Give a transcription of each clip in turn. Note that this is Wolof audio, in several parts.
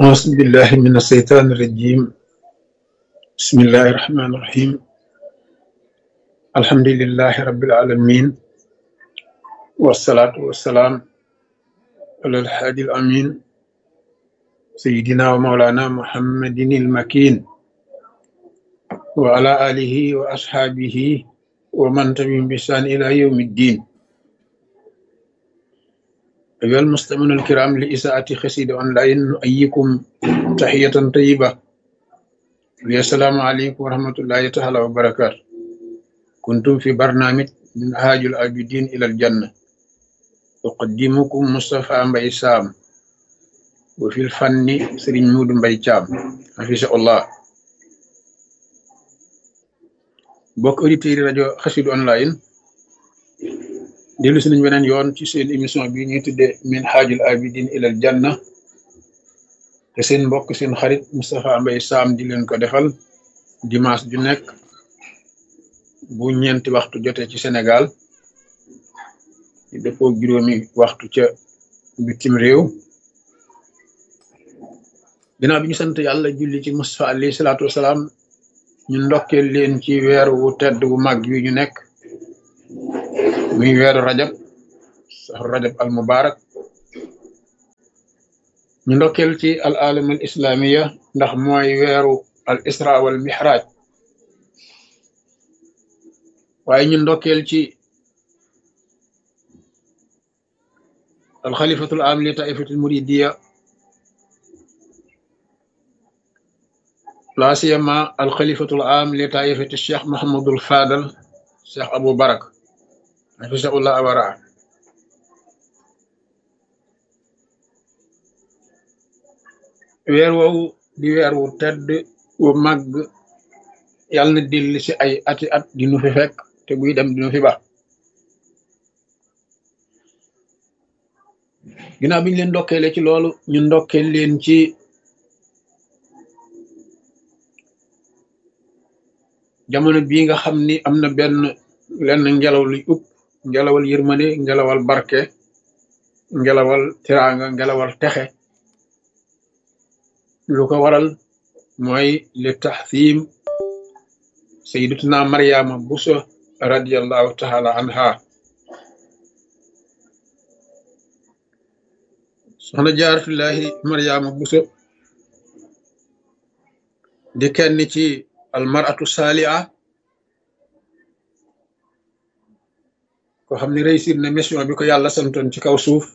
أعوذ بالله من الشيطان الرجيم بسم الله الرحمن الرحيم الحمد لله رب العالمين والصلاة والسلام على الحادي الأمين سيدنا ومولانا محمد المكين وعلى آله وأصحابه ومن تبعهم بإحسان إلى يوم الدين أيها المستمعون الكرام لإساءة خسيد أونلاين نؤيكم تحية طيبة السلام عليكم ورحمة الله تعالى وبركاته كنتم في برنامج من هاج العابدين إلى الجنة أقدمكم مصطفى مبي سام وفي الفن سرين مود مبي شام حفظه الله bokk auditeurs yi rajo xasidu online dellu si nañ beneen yoon ci seen émission bi ñuy tuddee min haajul abidin ilal janna te seen mbokk seen xarit Moustapha Mbaye Sam di leen ko defal dimanche ju nekk bu ñeenti waxtu jotee ci Sénégal di dëppoo juróomi waxtu ca bitim réew ginnaaw bi ñu sant yàlla julli ci Moustapha alayhi salaatu wasalaam ñu ndokkeel leen ci weer wu tedd wu màgg wi ñu nekk muy weeru rajab saxru rajab al mubarak ñu ndokkeel ci al alam al islamiya ndax mooy weeru al isra wal mihraj waaye ñu ndokkeel ci al xalifatul am li taifatul muridiya la siyama al xalifatul am li taifati cheikh mahamadul fadal cheikh abou barak hafisahullah awara weer woowu di weer wu tedd wu màgg yàlla na dill ci ay ati at di nu fi fekk te buy dem di nu fi ba ginnaaw bi ñu leen ndokkeele ci loolu ñu ndokkeel leen ci jamono bii nga xam ni am na benn lenn ngelaw luy upp ngelawal yërmande ngelawal barke ngelawal tiraanga ngelawal texe lu ko waral mooy li taxsiim sayyidatuna Maryama Buso radiyallahu taala anha soxna jaaratullahi Maryama Buso di kenn ci almaratu saaliha ko xam ne réussir na mission bi ko yàlla santoon ci kaw suuf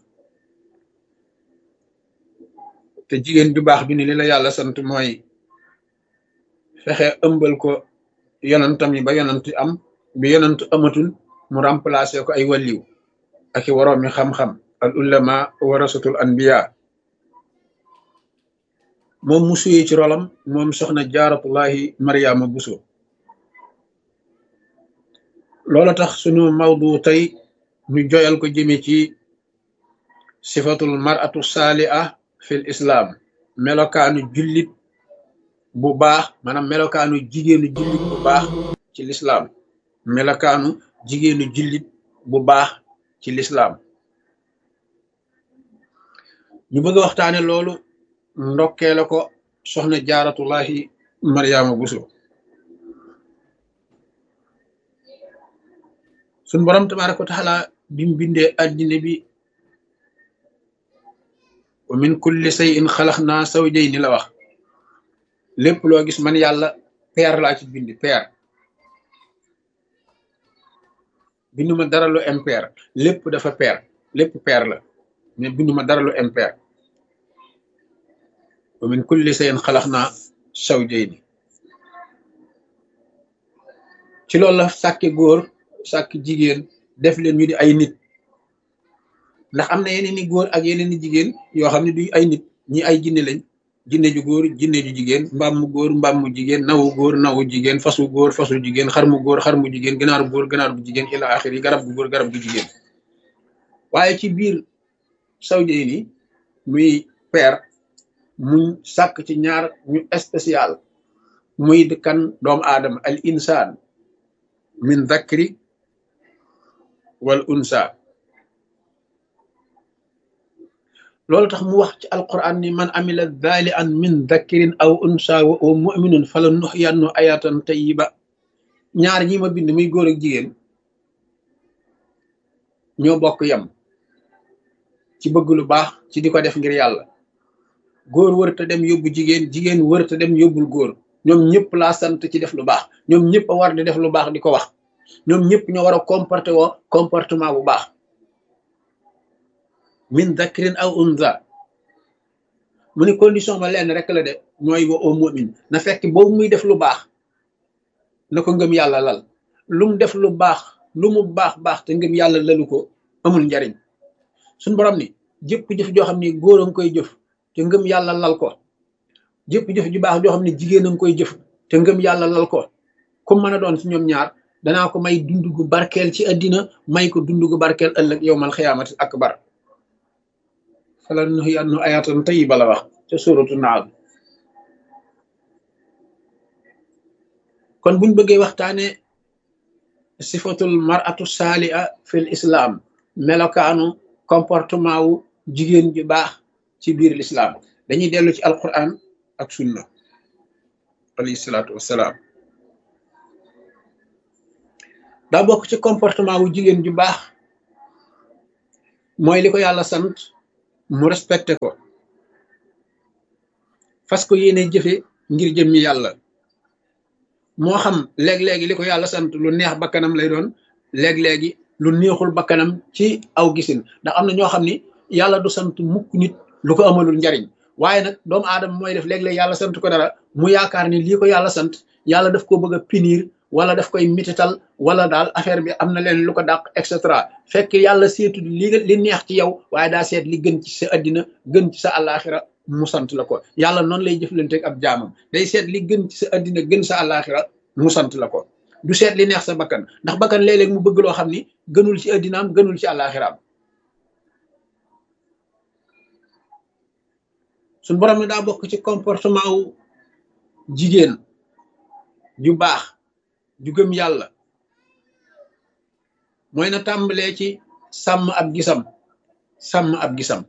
te jigéen ju baax bi ni li la yàlla sant mooy fexe ëmbal ko yonantam yi ba yonant am bi yonant amatul mu remplacer ko ay wàlliw ak i waroomi xam-xam al ulama warasatul anbiya moom mu suyee ci rolam moom soxna jaaratullahi mariama buso loola tax sunu mawdu tey ñu joyal ko jëme ci sifatul maratu saaliha fil islam melokaanu jullit bu baax maanaam melokaanu jigéenu jullit bu baax ci lislaam melokaanu jigéenu jullit bu baax ci lislaam ñu bëgg a waxtaane loolu ndokkee la ko soxna jaaratullahi mariama buso suñ borom tabaraka wa taala bim bindee addina bi wa min kulli shay'in xalaqnaa zawjayni la wax lépp loo gis man yàlla peer laa ci bind peer binduma dara lu impair lépp dafa peer lépp peer la mais binduma dara lu impair wa min kulli shay'in xalaqnaa zawjayni ci loolu la sàkke góor sàkk jigéen def leen ñu di ay nit ndax am na yeneen i góor ak yeneen i jigéen yoo xam ne du ay nit ñi ay jinne lañ jinne ju góor jinne ju jigéen mbaam mu góor mbaam mu jigéen nawu góor nawu jigéen fasu góor fasu jigéen xar mu góor xar mu jigéen ganaar góor ganaar bu jigéen ila axir yi garab gu góor garab gu jigéen waaye ci biir sawjey ni muy peer muñ sàkk ci ñaar ñu spécial muy kan doomu aadama al insaan min dakri wal unsa loolu tax mu wax ci alquran ni man amila dhali an min dhakirin aw unsa wa huwa muminun fala nuxyannu ayatan tayiba ñaar ñi ma bind muy góor ak jigéen ñoo bokk yem ci bëgg lu baax ci di ko def ngir yàlla góor wërta dem yóbbu jigéen jigéen wërta dem yóbbul góor ñoom ñëpp laa sant ci def lu baax ñoom ñëpp a war di def lu baax di ko wax ñoom ñëpp ñoo war a comporté woo comportement bu baax min dakrin aw unza mu ni condition ba lenn rek la de mooy wa au mumin na fekk boobu muy def lu baax na ko ngëm yàlla lal lu mu def lu baax lu mu baax baax te ngëm yàlla lalu ko amul njariñ suñ borom ni jëpp jëf joo xam ni góor a nga koy jëf te ngëm yàlla lal ko jëpp jëf ju baax joo xam ne jigéen a nga koy jëf te ngëm yàlla lal ko ku mën a doon ci ñoom ñaar danaa ko may dund gu barkeel ci àddina may ko dund gu barkeel ëllëg yowmal xiyaamati akbar fala nuhyiyannahu ayatan tayyiba la wax ca suuratu naam kon buñ bëggee waxtaane sifatul mar'atu saaliha fil islam melokaanu comportement wu jigéen ju baax ci biir l'islam dañuy dellu ci alquran ak sunna alayhi salaatu wassalaam daa bokk ci comportement wu jigéen ju baax mooy li ko yàlla sant mu respecté ko fas ko yéene jëfe ngir jëmmi yàlla moo xam léeg-léegi li ko yàlla sant lu neex bakkanam lay doon léeg-léegi lu neexul bakkanam ci aw gisin ndax am na ñoo xam ni yàlla du sant mukk nit lu ko amalul njariñ waaye nag doomu aadama mooy def léeg-léeg yàlla sant ko dara mu yaakaar ni lii ko yàlla sant yàlla daf ko bëgg a punir wala daf koy mitital wala daal affaire bi am na leen lu ko dàq et cetera fekk yàlla seetu li li neex ci yow waaye daa seet li gën ci sa addina gën ci sa àllaaxira mu sant la ko yàlla noonu lay jëflanteeg ab jaamam day seet li gën ci sa addina gën sa àllaaxira mu sant la ko du seet li neex sa bakkan ndax bakkan léeg-léeg mu bëgg loo xam ni gënul ci addinaam gënul ci àllaaxiraam suñ borom ne daa bokk ci comportement wu jigéen ju baax ju gëm yàlla mooy na tàmbalee ci sàmm ab gisam sàmm ab gisam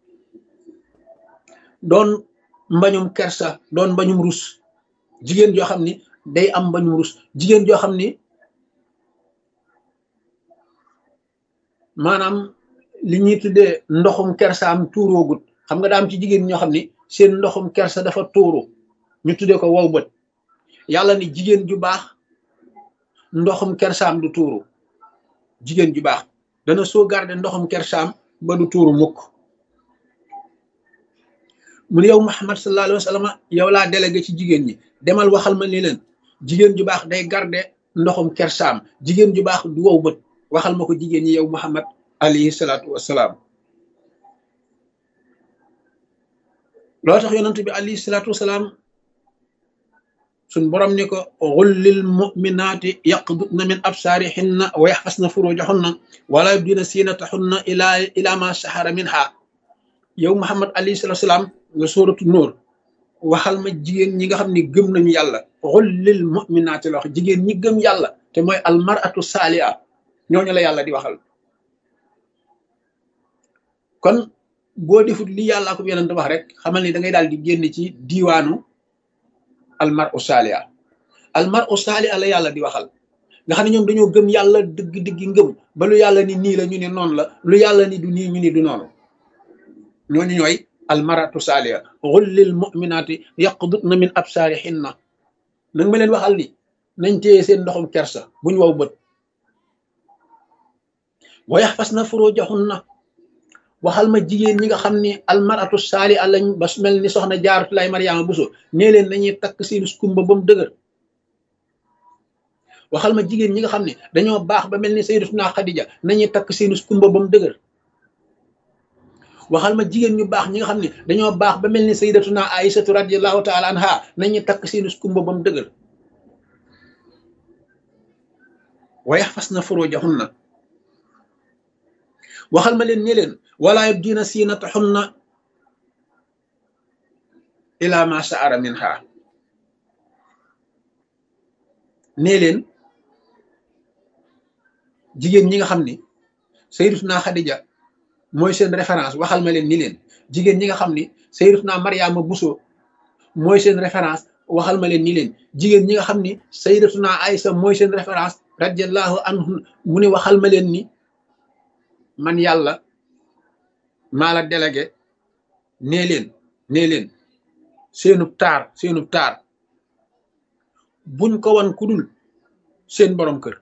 doon mbañum kersa doon mbañum rus jigéen joo xam ni day am mbañum rus jigéen joo xam ni maanaam li ñuy tuddee ndoxum kersaam tuuroogut xam nga daam ci jigéen ñoo xam ni seen ndoxum kersa dafa tuuru ñu tuddee ko wow bët yàlla ni jigéen ju baax ndoxum kersaam du tuuru jigéen ju baax dana soo garder ndoxum kersaam ba du tuuru mukk mu ne yow Muhammad sallallahu alayhi wa sallam yow laa délégué ci jigéen ñi demal waxal ma ni leen jigéen ju baax day garder ndoxum kersaam jigéen ju baax du wow bët waxal ma ko jigéen ñi yow Muhammad alayhi salaatu wassalaam loo tax yonent bi alayhi salaatu wassalaam suñ borom ni ko xullil muminaati yaqdudna min absaarihinna wa yaxfasna furujahunna wala yubdina siinatahunna ila ila ma sahara minha yow muhammad alayhi salatu salaam nga sóoratu nóor waxal ma jigéen ñi nga xam ne gëm nañu yàlla xullil muminaati la wax jigéen ñi gëm yàlla te mooy almaratu saaliha ñooñu la yàlla di waxal kon boo defut li yàlla ko yonent wax rek xamal ni da ngay daal di génn ci diiwaanu almar u saaliha almar u saaliha la yàlla di waxal nga xam ne ñoom dañoo gëm yàlla dëgg-dëgg ngëm ba lu yàlla ni nii la ñu ne noonu la lu yàlla ni du nii ñu ni du noonu ñooñu ñooy almaratu saaliha xullil muminaati yaqdutna min absaarihinna nag ma leen waxal ni nañ téye seen ndoxum kersa buñ waw bët wa yaxfasna furujahunna waxal ma jigéen ñi nga xam ni almaratu saali a lañ ba mel ni soxna jaaratu lay mariama buso nee leen nañuy takk seen skumba ba mu dëgër waxal ma jigéen ñi nga xam ne dañoo baax ba mel ni sayyidatuna xadija nañuy takk seen skumba ba mu dëgër waxal ma jigéen ñu baax ñi nga xam ne dañoo baax ba mel ni sayyidatuna aïsatu radiallahu taala anha nañuy takk seen skumba ba mu dëgër wa yaxfasna furujahunna waxal ma leen ne leen wala yubdina siinatahunna ila ma saara minha nee leen jigéen ñi nga xam ni sayyidatuna Xadija mooy seen référence waxal ma leen ni leen jigéen ñi nga xam ni sayyidatuna Mariama Bousso mooy seen référence waxal ma leen ni leen jigéen ñi nga xam ni sayyidatuna Aïsa mooy seen référence radiallahu anhu mu ne waxal ma leen ni man yàlla maa la délégué nee leen nee leen seenub taar seenub taar buñ ko wan ku dul seen borom kër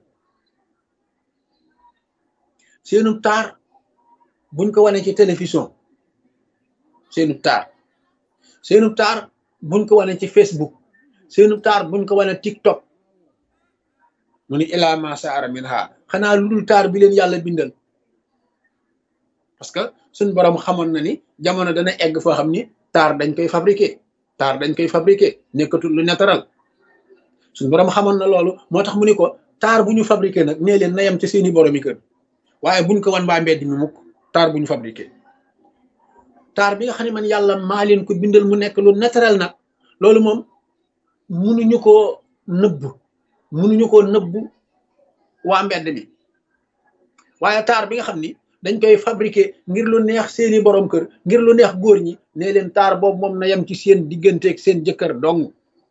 seenub taar buñ ko wane ci télévision seenub taar seenub taar buñ ko wane ci Facebook seenub taar buñ ko wane TikTok mu ni ilaa ma saara min ha xanaa lu dul taar bi leen yàlla bindal parce que suñ borom xamoon na ni jamono dana egg foo xam ni taar dañ koy fabriqué taar dañ koy fabriqué nekkatul lu naturel suñ borom xamoon na loolu moo tax mu ni ko taar bu ñu fabriqué nag nee leen na yem ci seeni boromi kër waaye buñ ko wan waa mbedd mi mukk taar bu ñu fabriqué taar bi nga xam ne man yàlla maa leen ko bindal mu nekk lu naturel nag loolu moom munuñu koo nëbb munuñu koo nëbb waa mbedd mi waaye taar bi nga xam ni dañ koy fabriqué ngir lu neex seeni borom kër ngir lu neex góor ñi ne leen taar boobu moom na yem ci seen digganteeg seen jëkkër dong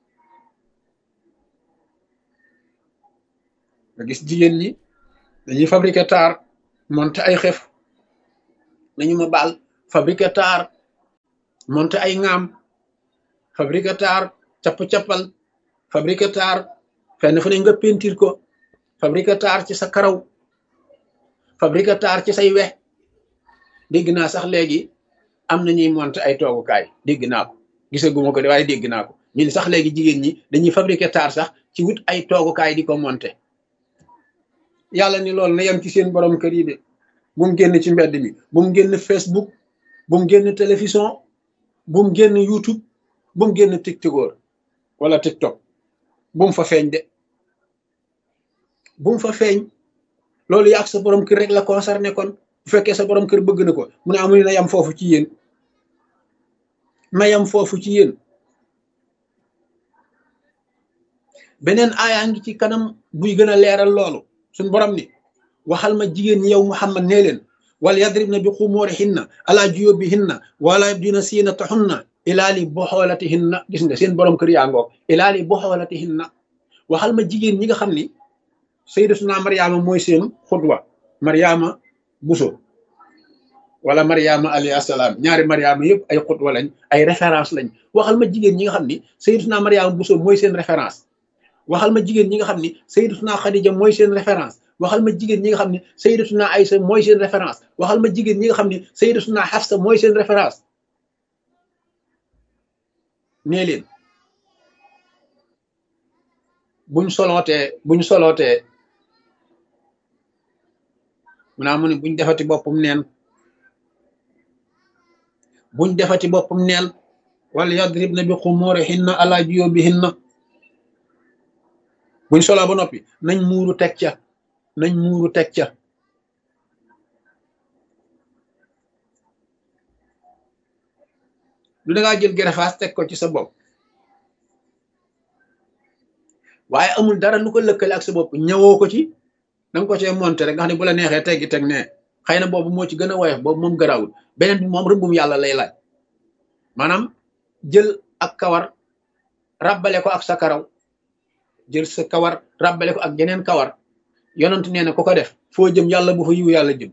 nga gis jigéen ñi dañuy fabriqué taar monte ay xef nañu ma baal fabriqué taar monte ay ŋaam fabriqué taar capp-cappal fabriqué taar fenn fu ne nga pentir ko fabriqué taar ci sa karaw fabriqué taar ci say wex dégg naa sax léegi am na ñuy monte ay toogukaay dégg naa ko gisaguma ko de waaye dégg naa ko ñu ni sax léegi jigéen ñi dañuy fabriqué taar sax ci wut ay toogukaay di ko monte yàlla ni loolu na yem ci seen borom kër yi de bu mu génn ci mbedd mi bu mu génn Facebook bu mu génn télévision bu mu génn YouTube bu mu génn TikTok wala TikTok bu mu fa feeñ de bu mu fa feeñ loolu yaa ak sa borom kër rek la concerné kon bu fekkee sa borom kër bëgg na ko mu ne amul na yam foofu ci yéen na yam foofu ci yéen beneen aayaa ngi ci kanam buy gën a leeral loolu suñ borom ni waxal ma jigéen ñi yow Muhammad nee leen wal yadribna bi xumurihinna ala juyubihinna wala yabdina siinatahunna ilaali boxoolatihinna gis nga seen borom kër yaa ngoog ilaali boxoolatihinna waxal ma jigéen ñi nga xam ni sayyidatuna Mariama mooy seen xutwa Mariama Buso wala Mariama alayhi asalaam ñaari Mariama yëpp ay xutwa lañ ay référence lañ waxal ma jigéen ñi nga xam ni sayyidatuna Mariama Buso mooy seen référence waxal ma jigéen ñi nga xam ni sayyidatuna Khadija mooy seen référence waxal ma jigéen ñi nga xam ni sayyidatuna Aïsa mooy seen référence waxal ma jigéen ñi nga xam ni sayyidatuna Hafsa mooy seen référence nee leen buñ solootee buñ solootee mu naa mu ne buñ defati boppam neen buñ defati boppam neen wala yadribna bi xumurihinna ala juyubihinna buñ soloo ba noppi nañ muuru teg ca nañ muuru teg ca du dangaa jël gerefaas teg ko ci sa bopp waaye amul dara lu ko lëkkale ak sa bopp ñëwoo ko ci danga ko cee monté rek nga xam ne bu la neexee teggi teg ne xëy na boobu moo ci gën a woyof boobu moom garawul beneen bi moom rëbbum yàlla lay laaj maanaam jël ak kawar ràbbale ko ak sa karaw jël sa kawar ràbbale ko ak geneen kawar yonent nee na ku ko def foo jëm yàlla bu fa yiw yàlla jëm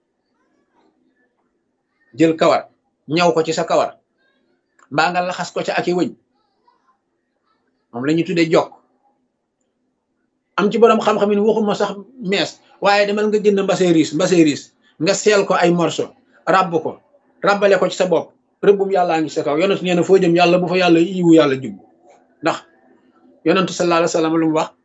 jël kawar ñaw ko ci sa kawar mbaa nga laxas ko ca ak i wëñ moom la ñu tuddee jokk am ci borom xam-xam ni waxuma sax mees waaye demal nga jënd mbase riis mbase riis nga seel ko ay morceau ràbb ko ràbbale ko ci sa bopp rëbbum yàllaa ngi sa kaw yonent nee na foo jëm yàlla bu fa yàlla yiwu yàlla jub ndax yonentu sallallahu alayhi wa sallam lu mu wax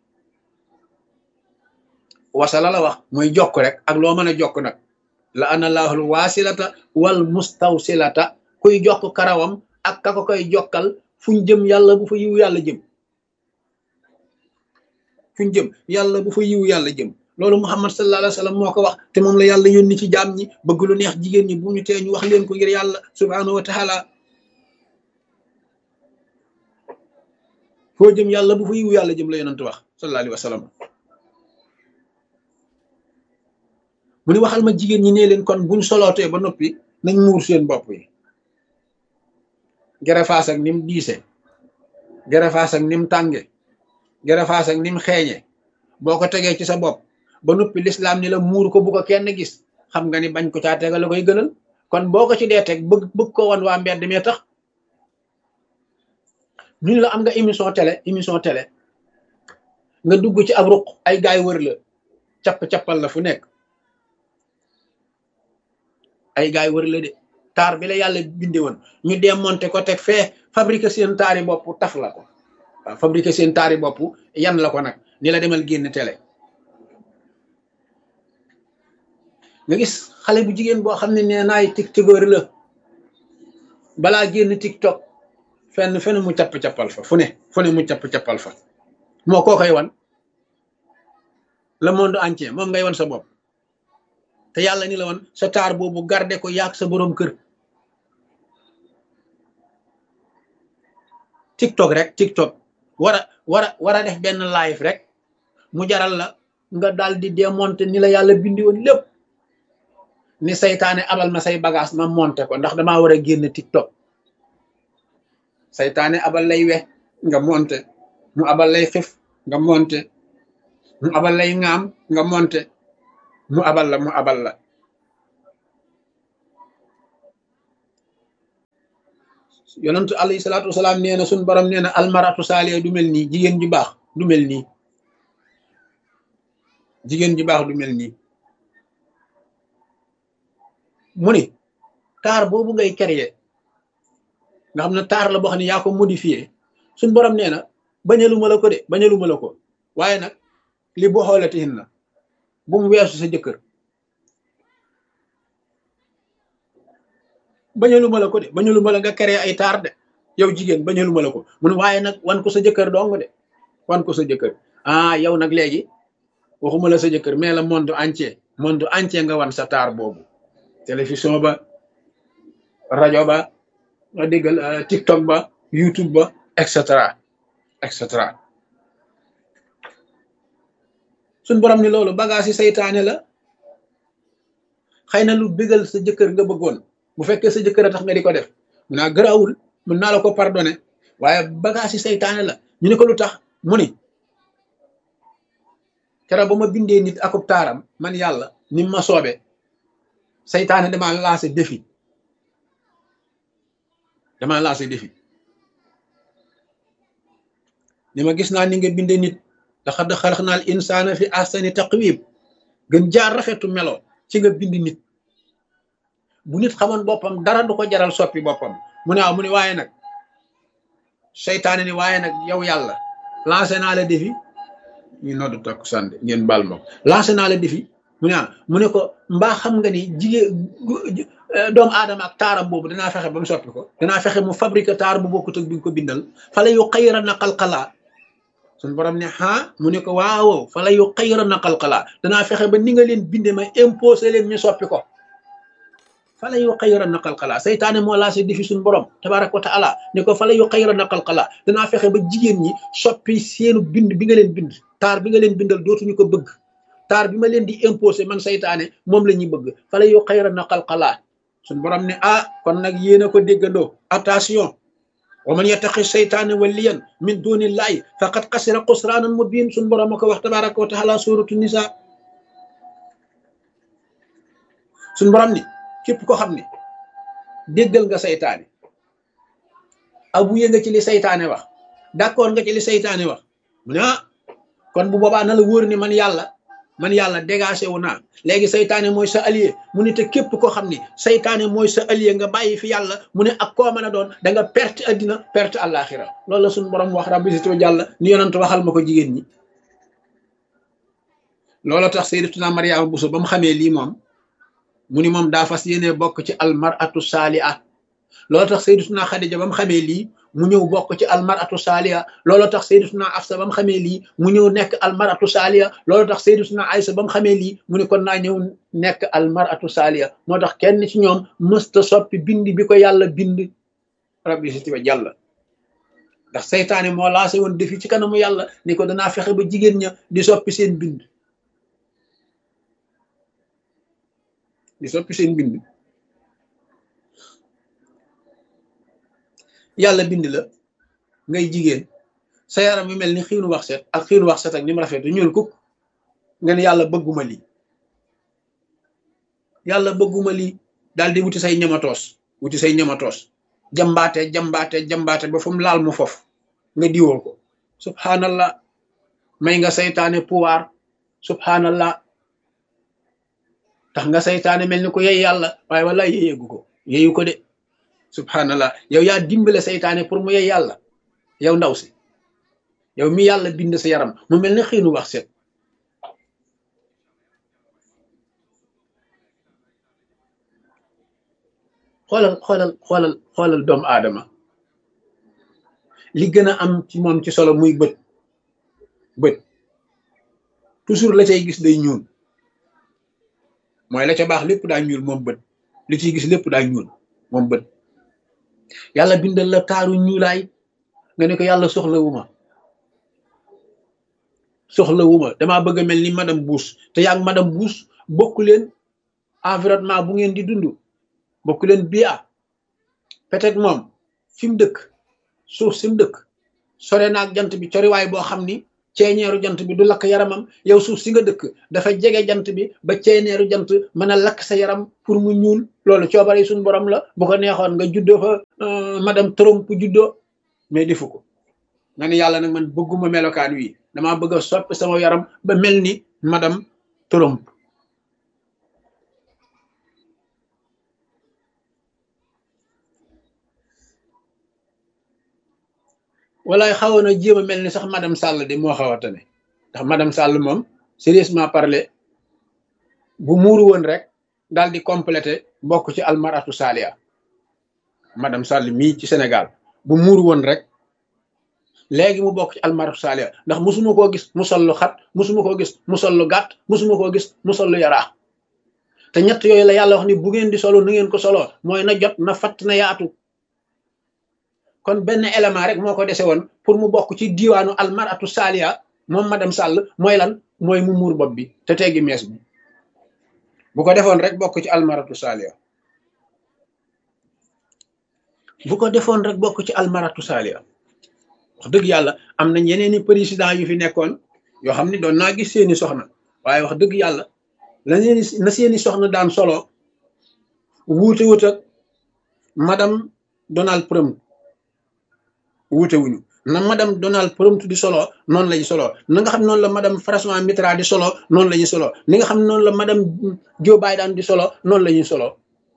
wasala la wax mooy jokk rek ak loo mën a jokk nag la ana laahul waasilata wal mustawsilata kuy jokk karawam ak ka ko koy jokkal fuñ jëm yàlla bu fa yiwu yàlla jëm fuñ jëm yàlla bu fa yiwu yàlla jëm loolu muhammad sallallahu alayhi wa sallam moo ko wax te moom la yàlla yónni ci jaam ñi bëgg lu neex jigéen ñi bu ñu tee ñu wax leen ko ngir yàlla subhanahu wa taala foo jëm yàlla bu fa yiwu yàlla jëm la yonent wax sallallahu alayhi wa sallam mu ni waxal ma jigéen ñi ne leen kon buñ solootee ba noppi nañ muur seen bopp yi gerefaas ak nim diise gerefaas ak nim tànge gerefaas ak nim xeeñe boo ko tegee ci sa bopp ba noppi lislaam ni la muur ko bu ko kenn gis xam nga ni bañ ko caa tegal la koy gënal kon boo ko ci dee teg bëgg bëgg ko wan waa mbedd mee tax ñun la am nga émission télé émission télé nga dugg ci ab ruq ay gaay wër la capp-cappal la fu nekk ay gaay wër la de taar bi la yàlla binde woon ñu démonté ko teg fee fabriqué seen taari bopp taf la ko waaw fabriqué seen taari bopp yan la ko nag ni la demal génn télé nga gis xale bu jigéen boo xam ne nee naay tiktokeur la balaa génn tiktok fenn fenn mu capp-cappal fa fu ne fu ne mu capp-cappal fa moo koo koy wan le monde entier moom ngay wan sa bopp te yàlla ni la wan sa taar boobu garde ko yaag sa boroom kër tiktok rek tiktok war a war a war a def benn live rek mu jaral la nga daal di démonter ni la yàlla bindi woon lépp ni saytaane abal ma say bagage ma monté ko ndax damaa war a génn tiktok saytaane abal lay we nga monté mu abal lay xif nga monté mu abal lay ŋaam nga monté mu abal la mu abal la yonentu alayhi salaatu wasalaam nee na suñ borom nee na almaratu saaliya du mel nii jigéen ju baax du mel nii jigéen ju baax du mel nii mu ni taar boobu ngay créer nga xam ne taar la boo xam ne yaa ko modifié suñ borom nee na bañaluma la ko de bañaluma la ko waaye nag li boo xoolatihin na bu mu weesu sa jëkkër bañaluma la ko de bañaluma la nga créer ay taar de yow jigéen bañaluma la ko mun waaye nag wan ko sa jëkkër dong de wan ko sa jëkkër ah yow nag léegi waxuma la sa jëkkër mais la monde entier monde entier nga wan sa taar boobu télévision ba rajo ba nga déggal tiktok ba youtube ba et cetera et cetera suñ borom ni loolu bagage yi saytaane la xëy na lu bégal sa jëkkër nga bëggoon bu fekkee sa jëkkër a tax nga di ko def mun naa gëraawul mën naa la ko pardonné waaye bagage yi saytaane la ñu ne ko lu tax mu ni keroog ba ma bindee nit akub taaram man yàlla ni ma soobe saytaane dama lancé défi dama lancé défi ni ma gis naa ni nga binde nit laqad xalaqnal insaana fi ahsani taqwim gën jaar rafetu melo ci nga bind nit bu nit xamoon boppam dara du ko jaral soppi boppam mu ne waaw mu ne waaye nag seytaane ni waaye nag yow yàlla lancé naa la défi ñu noddu takk sànde ngeen baal ma ko lancé naa la défi mu ne ah mu ne ko mbaa xam nga ni jigéen doomu aadama ak taaram boobu danaa fexe ba mu soppi ko danaa fexe mu fabriqué taar bu bokkut ak bi nga ko bindal fala yu xayra na xalxalaa suñ borom ne ah mu ne ko waaw fala yu xayra na xalxalaa danaa fexe ba ni nga leen binde ma imposé leen ñu soppi ko fala yu xayra na xalxalaa saytaane moo lancé défi suñ borom tabaraka wa taala ne ko fala yu xayra na xalxalaa danaa fexe ba jigéen ñi soppi seenu bind bi nga leen bind taar bi nga leen bindal dootuñu ko bëgg taar bi ma leen di imposé man saytaane moom la ñuy bëgg fala yu xayra na xalxalaa suñ borom ne ah kon nag yéen a ko déggandoo attention wa man yattaqi seytaane waliyan min dunillahi faqad xasira xusraanan mubin suñ borom a ko wax tabaraka wa taala suratu nisa suñ borom ni képp ko xam ne déggal nga saytaane abuye nga ci li saytaane wax d'accord nga ci li saytaane wax mu ne ah kon bu boobaa na la wóor ni man yàlla man yàlla dégagé wu naa léegi saytaane mooy sa allié mu ne te képp koo xam ne saytaane mooy sa allié nga bàyyi fi yàlla mu ne ak koo mën a doon da nga perte addina perte àllaaxira loolu la suñu borom wax rabbi situ jàlla ni yonent waxal ma ko jigéen ñi loolu tax sayyidatuna Mariama Buso ba mu xamee lii moom mu ni moom daa fas yéene bokk ci almaratu saaliha loolu tax sayyidatuna Xadija ba mu xamee lii mu ñëw bokk ci almaratu saaliya loolu tax sayyidatuna Afsa ba mu xamee lii mu ñëw nekk almaratu saaliya loolu tax sayyidatuna Aysa ba mu xamee lii mu ne kon naa ñëw nekk almaratu saaliya moo tax kenn ci ñoom mësta soppi bind bi ko yàlla bind rabbi si tiba jàlla ndax seytaane moo lancé woon defi ci kanamu yàlla ni ko danaa fexe ba jigéen ña di soppi seen bind di soppi seen bind yàlla bind la ngay jigéen sa yaram yu mel ni xiinu wax set ak xiinu wax set ak ni mu rafet ñuul kuk nga ne yàlla bëgguma lii yàlla bëgguma lii daal di wuti say ñamatoos wuti say ñamatoos jambaate jambaate jambaate ba fu mu laal mu fof nga diwoo ko subhanallah may nga saytaane pouvoir subhanallah tax nga saytaane mel ni ko yey yàlla waaye wala yeyeegu ko yeyu ko de subhanallah yow yaa dimbale saytaane pour mu yey yàlla yow ndaw si yow mi yàlla bind sa yaram mu mel ni xiinu wax set xoolal xoolal xoolal xoolal doomu aadama li gën a am ci moom ci solo muy bët bët toujours la cay gis day ñuul mooy la ca baax lépp daa ñuul moom bët li ciy gis lépp daa ñuul moom bët yàlla bindal la taaru ñuulaay nga ne ko yàlla soxlawuma soxlawuma damaa bëgg a mel ni madame Bush te yaa ngi madame Bush bokku leen environnement bu ngeen di dund bokku leen bia peut-être moom fi mu dëkk suuf si mu dëkk sore naag jant bi coriwaay boo xam ni ceeñeeru jant bi du lakk yaramam yow suuf si nga dëkk dafa jege jant bi ba ceeñeeru jant mën a lakk sa yaram pour mu ñuul loolu coobare suñu borom la bu ko neexoon nga juddoo fa madame Trump juddoo mais defu ko nga ne yàlla nag man bëgguma melokaan wi damaa bëgg a soppi sama yaram ba mel ni madame Trump walaay xawoon a jéem a mel ni sax madame Sall de moo xaw a tane ndax madame Sall moom sérieusement parler bu muuru woon rek daal di complété bokk ci almaratu salia madame Sall mii ci Sénégal bu muuru woon rek léegi mu bokk ci almaratu salia ndax musuma koo gis mu sol lu xat musuma koo gis mu sol lu gàtt musuma koo gis mu sol lu yaraax te ñett yooyu la yàlla wax ni bu ngeen di solo nu ngeen ko soloo mooy na jot na fatt na yaatu kon benn élément rek moo ko dese woon pour mu bokk ci diiwaanu almaratu salia moom madame Sall mooy lan mooy mu muur bopp bi te teggi mees bi bu ko defoon rek bokk ci almaratu salia bu ko defoon rek bokk ci almaratu salia wax dëgg yàlla am nañ yeneeni président yu fi nekkoon yoo xam ne doon naa gis seeni soxna waaye wax dëgg yàlla la seeni na seeni soxna daan solo wuute wut ak madame Donald Trump wuute wuñu na madame Donald Trump di solo noonu lañu solo na nga xam noonu la madame François Mitterrand di solo noonu la ñuy solo ni nga xam noonu la madame Joe Biden di solo noonu la ñuy solo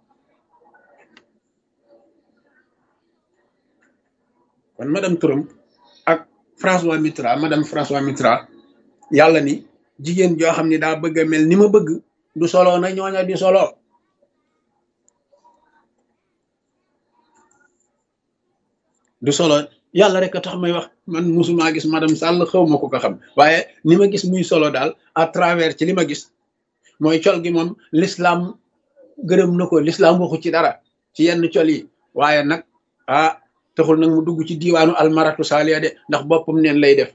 kon madame Trump ak François Mitterrand madame François Mitterrand yàlla ni jigéen joo xam ni daa bëgg a mel ni ma bëgg du solo na ñooña di solo du solo yàlla rek a tax may wax man musuma gis madame Sall xaw ma ko ko xam waaye ni ma gis muy solo daal à travers ci li ma gis mooy col gi moom l'islam gërëm na ko l'islam waxu ci dara ci yenn col yi waaye nag ah taxul nag mu dugg ci diiwaanu almaratu saaliya de ndax boppam neen lay def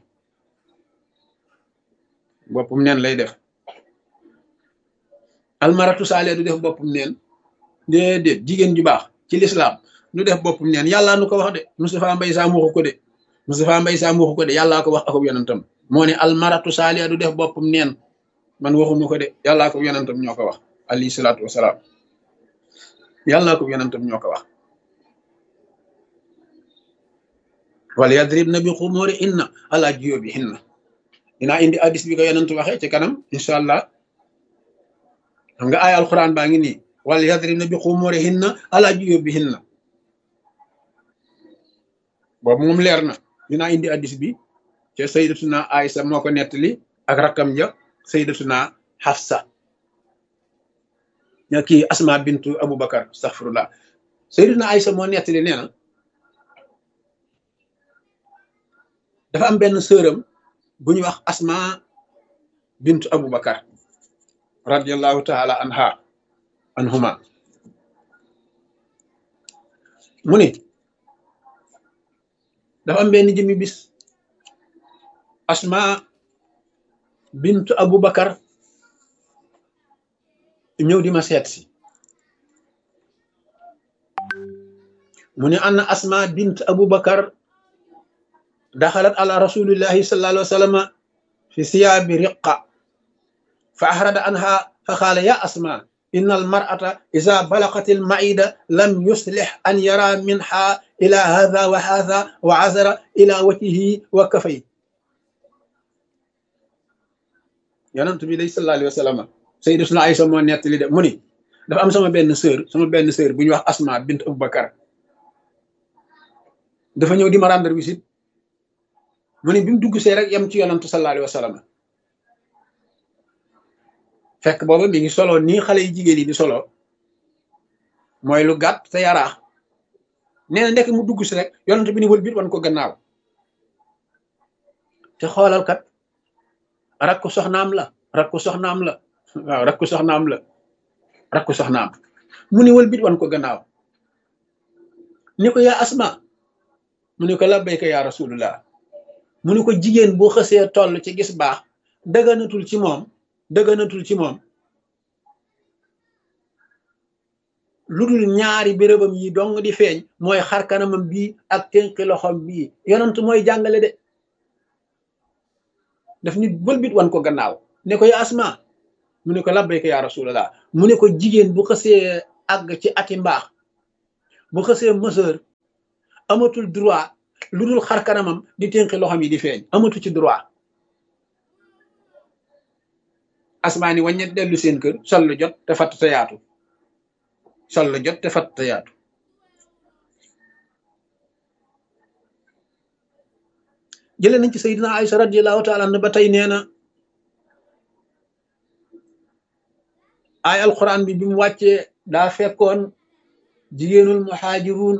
boppam neen lay def almaratu saaliya du def boppam neen déedéet jigéen ju baax ci l'islam nu def boppam neen yàllaa nu ko wax de Moustapha Mbaye Sam waxu ko de Moustapha Mbaye Sam waxu ko de yàllaa ko wax akub yonentam moo ne almaratu saaliya du def boppam neen man waxuma ko de yàllaa ko yonentam ñoo ko wax alayhi salaatu wasalaam yàllaa ko yonentam ñoo ko wax wal yadribna bi xumuri inna ala jiyóbi hinna dinaa indi addis bi ko yonent waxee ci kanam incha allah xam nga ay alquran baa ngi nii wal yadribna bi xumuri hinna ala jiyóbi hinna boobu moom leer na dinaa indi addis bi ca sayyidatuna Aysa moo ko nettali ak rakkam ja sayyidatuna Hafsa ña kii Asma bintu Abubakar astaghfirullah sayyidatuna Aysa moo nettali nee na dafa am benn sëram bu ñuy wax Asma bintu Abubakar radiyallahu taala anha anhuma mu ni dafa am benn jëmmi bis asma bintu abubakar ñëw di ma seet si mu ne anna asma bint abu bakar daxalat ala rasulillahi sallallahu alayhi wa sallam fi siyaabi riqa fa ahrada anha fa qaala ya asma إن المرأة إذا بلغت المعدة لم يصلح أن يرى منها إلى هذا وهذا وعذر إلى وجهه وكفيه yonent bi day sallallahu alayhi wa sallam sayyidatuna Aysa moo nettali de mu ni dafa am sama benn sœur sama benn sœur bu ñuy wax Asma bint Abubakar dafa ñëw di ma rendre visite mu ni bi mu dugg see rek yem ci yonent sallallahu alayhi wa sallam fekk booba mi ngi solo nii xale yi jigéen yi di solo mooy lu gàtt te yaraax nee na ndekk mu dugg si rek yonent bi ni wël bit wan ko gannaaw te xoolal kat rakku soxnaam la rakku soxnaam la waaw rakku soxnaam la rakku soxnaam mu ni wël bit wan ko gannaaw ni ko yaa asma mu ni ko labbayka yaa rasulullah mu ni ko jigéen boo xësee toll ci gis baax dëgganatul ci moom dëgganatul ci moom lu dul ñaari bérébam yi dong di feeñ mooy xar kanamam bii ak tënki loxom bii yonent mooy jàngale de daf nit bëlbit wan ko gannaaw ne ko ya asma mu ne ko labbayka ya rasulallah mu ne ko jigéen bu xësee àgg ci ati mbaax bu xësee mëseur amatul droit lu dul xar kanamam di tënki loxom yi di feeñ amatu ci droit asmaa ni wàññet dellu seen kër sol lu jot te fatt te yaatu sol lu jot te fatt te yaatu jëlee nañ ci sayyidina Aïcha radiyallahu taala anha ba tey nee na ay alquran bi bi mu wàccee daa fekkoon jigéenul muhaajiruun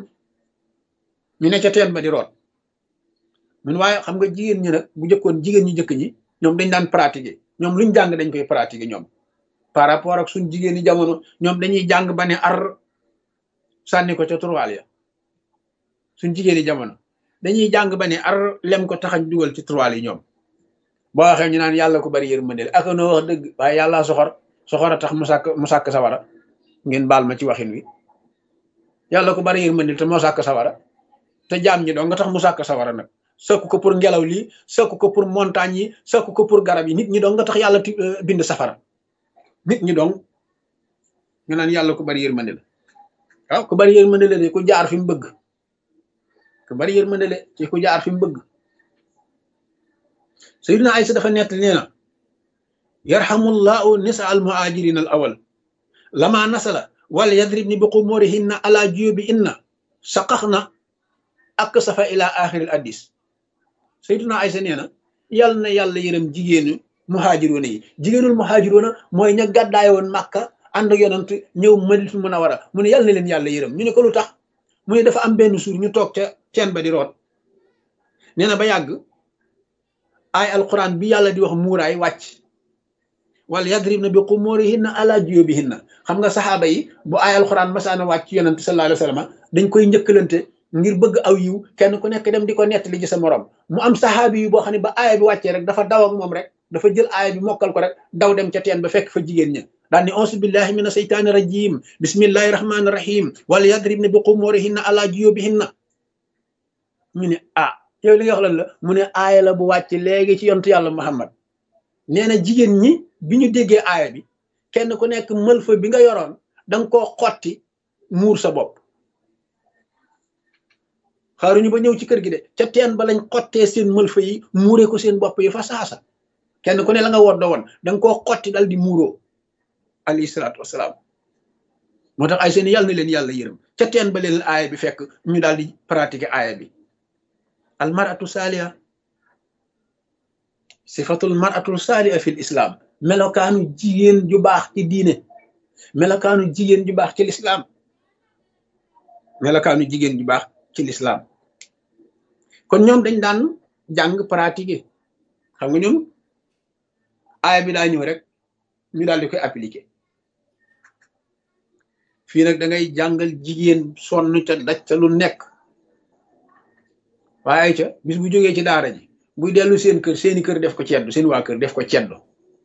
ñu ne ca teen ba di root mun waaye xam nga jigéen ñi nag bu jëkkoon jigéen ñi jëkk ñi ñoom dañ daan pratiquer ñoom luñ jàng dañ koy pratiquer ñoom par rapport ak suñ jigéen ñi jamono ñoom dañuy jàng ba ne ar sànni ko ca turwaal ya suñ jigéen ñi jamono dañuy jàng ba ne ar lem ko taxañ dugal ci turwaal yi ñoom boo waxee ñu naan yàlla ko bari yërmande ak noo wax dëgg waaye yàlla soxor soxor a tax mu sàkk mu sàkk sawara ngeen baal ma ci waxin wi yàlla ko bari yërmande te moo sàkk sawara te jaam ñi doo nga tax mu sàkk sawara nag sëkk ko pour ngelaw lii sëkk ko pour montagne yi sëkk ko pour garab yi nit ñi dong nga tax yàlla bind safara nit ñi dong nga naan yàlla ko bari yërmande la waaw ku bari yërmande la de ku jaar fi mu bëgg ku bari yërmande la ci ku jaar fi mu bëgg sayyidina Aysa dafa nett nee na yarhamullahu nisa al muhajirin al awal lama nasala wal yadribni bi qumurihinna ala juyubi inna saqaxna ak safa ila axiril addis sayyidina Aysa nee na yàlla na yàlla yërëm jigéenu muhaajiroona yi jigéenul muhaajiroona mooy ña gàddaay woon màkka ànd ak yonant ñëw Madinatul Munawwara mu ne yàlla na leen yàlla yërëm ñu ne ko lu tax mu ne dafa am benn suur ñu toog ca teen ba di root nee na ba yàgg ay alquran bi yàlla di wax muuraay wàcc wala yadribna bi xumurihinna ala juyubihinna xam nga saxaaba yi bu ay alquran masaana wàcc yonant sallallahu alayhi wa sallam dañ koy njëkkalante ngir bëgg aw yiw kenn ku nekk dem di ko nettali ci sa morom mu am saxaabi yu boo xam ne ba aaya bi wàccee rek dafa daw ak moom rek dafa jël aaya bi mokkal ko rek daw dem ca teen ba fekk fa jigéen ña daal ni auzu billahi mina seytaani rajim bismillahi rahmaani rahim wala yadribna bi xumurihinna ala juyubihinna ñu ne ah yow li nga wax lan la mu ne aaya la bu wàcc léegi ci yontu yàlla muhammad nee na jigéen ñi bi ñu déggee aaya bi kenn ku nekk mël fa bi nga yoroon danga koo xotti muur sa bopp xaaruñu ba ñëw ci kër gi de ca teen ba lañ xottee seen mëlfa yi muuree ko seen bopp yi fa saasa kenn ku ne la nga woddo woon da nga koo xotti dal di muuroo alayhi salaatu wasalaam moo tax ay seen yàlla na leen yàlla yërëm ca teen ba leen aaya bi fekk ñu daal di pratiquer aaya bi al maratu saaliha sifatul maratul saaliha fil islam melokaanu jigéen ju baax ci diine melokaanu jigéen ju baax ci lislaam melokaanu jigéen ju baax ci lislaam kon ñoom dañ daan jàng pratiquer xam nga ñoom aaya bi daa ñëw rek ñu daal di koy appliquer fii nag da ngay jàngal jigéen sonn ca daj ca lu nekk waaye ca bis bu jógee ci daara ji buy dellu seen kër seeni kër def ko ceddu seen waa kër def ko ceddu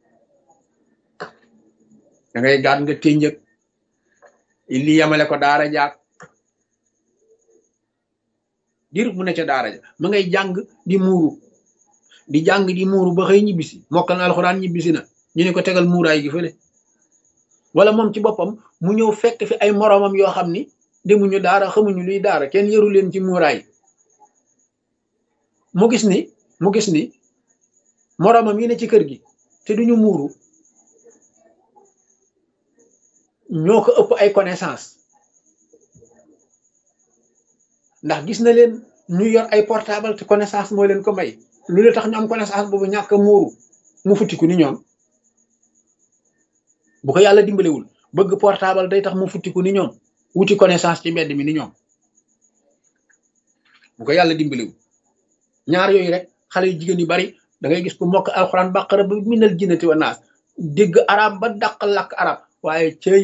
da ngay gaat nga ténjëg li yamale ko daara jaag diir mu ne ca daara ja ma ngay jàng di muuru di jàng di muuru ba xëy ñibbisi mokkal na alxuraan ñibbisi na ñu ne ko tegal muuraay gi fële wala moom ci boppam mu ñëw fekk fi ay moroomam yoo xam ni demuñu daara xamuñu luy daara kenn yaru leen ci muuraay mu gis ni mu gis ni moroomam yi ne ci kër gi te duñu muuru ñoo ko ëpp ay connaissance ndax gis na leen ñu yor ay portable te connaissance mooy leen ko may lu la tax ñu am connaissance boobu ñàkk a muuru mu futtiku ni ñoom bu ko yàlla dimbalewul bëgg portable day tax mu futtiku ni ñoom wuti connaissance ci mbedd mi ni ñoom bu ko yàlla dimbalewul ñaar yooyu rek xale yu jigéen yu bari da ngay gis ku mokk alxuraan bàqara ba minal jinnati wa naas dégg arab ba dàq làkk arab waaye cëy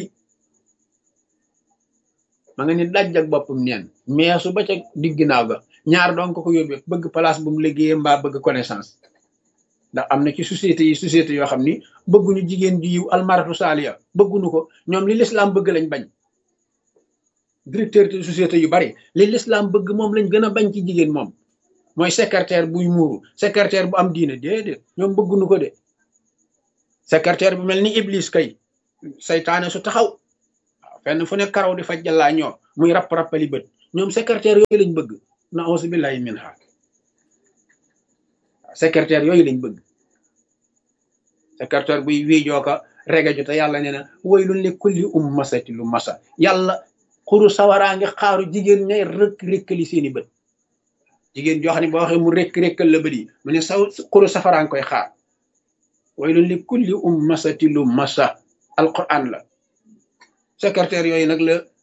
ma nga ni daj ak boppam neen meesu ba ca digg ginnaaw ga ñaar doon ko ko yóbbee bëgg place bu mu liggéeyee mbaa bëgg connaissance ndax am na ci société yi société yoo xam ni bëgguñu jigéen ju yiw almaratu saaliya bëgguñu ko ñoom li lislaam bëgg lañ bañ directeur de société yu bari li lislaam bëgg moom lañ gën a bañ ci jigéen moom mooy secrétaire buy muuru secrétaire bu am diine déedéet ñoom bëgguñu ko de secrétaire bu mel ni iblis kay saytaane su taxaw waaw fenn fu ne karaw di faj jàllaa ñoo muy rapp rappali bët ñoom secrétaire yooyu lañ bëgg na auzu billahi min ha secrétaire yooyu lañ bëgg secrétaire buy wiijoo ko regeju te yàlla nee na waylun li kulli ummasati lu masa yàlla xuru sawaraa ngi xaaru jigéen ñay rëkk rëkkali seeni bët jigéen joo xam ne boo waxee mu rëkk rëkkal la bët yi mu ne saw xuru safaraa ngi koy xaar waylun li kulli ummasati lu masa alquran la secrétaire yooyu nag la